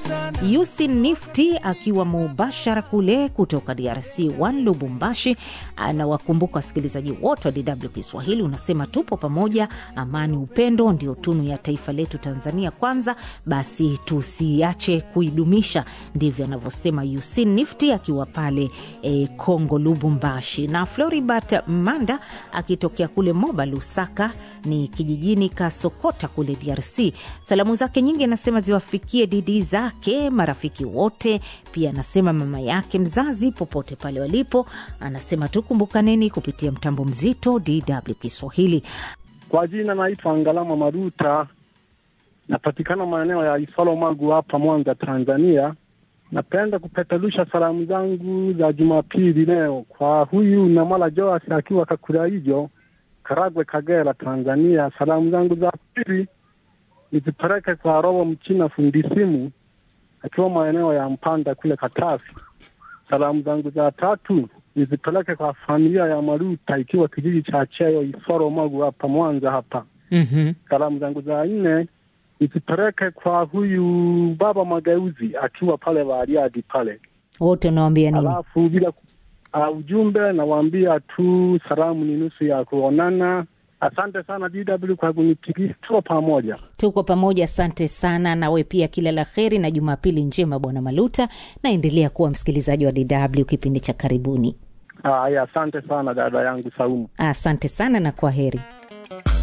Yusin Nifty akiwa mubashara kule kutoka DRC 1 Lubumbashi, anawakumbuka wasikilizaji wote wa DW Kiswahili. Unasema tupo pamoja, amani, upendo ndio tunu ya taifa letu Tanzania kwanza, basi tusiache kuidumisha. Ndivyo anavyosema Yusin Nifty akiwa pale e, Kongo Lubumbashi. Na Floribat Manda akitokea kule Moba Lusaka ni kijijini Kasokota kule DRC. Salamu zake nyingi anasema ziwafikie didi zake, marafiki wote, pia anasema mama yake mzazi popote pale walipo. Anasema tukumbukaneni kupitia mtambo mzito DW Kiswahili. Kwa jina naitwa Ngalama Maruta, napatikana maeneo ya Isolo Magu hapa Mwanza, Tanzania. Napenda kupeperusha salamu zangu za Jumapili leo kwa huyu Namala Joas akiwa Kakuraijo, Karagwe, Kagera, Tanzania. Salamu zangu za pili nizipeleke kwa Robo Mchina fundi simu akiwa maeneo ya Mpanda kule Katafi. Salamu zangu za tatu nizipeleke kwa familia ya Maruta ikiwa kijiji cha Cheyo Isoro Magu hapa Mwanza hapa. mm-hmm. Salamu zangu za nne nizipeleke kwa huyu baba Mageuzi akiwa pale Bariadi pale. Wote unawambia nini? Alafu bila uh, ujumbe nawaambia tu salamu ni nusu ya kuonana. Asante sana DW kwa kunitikisa, tuko pamoja. Tuko pamoja, asante sana. Nawe pia kila la heri na Jumapili njema, Bwana Maluta. Naendelea kuwa msikilizaji wa DW kipindi cha karibuni. Haya, asante sana dada yangu Saumu. Asante sana na kwa heri.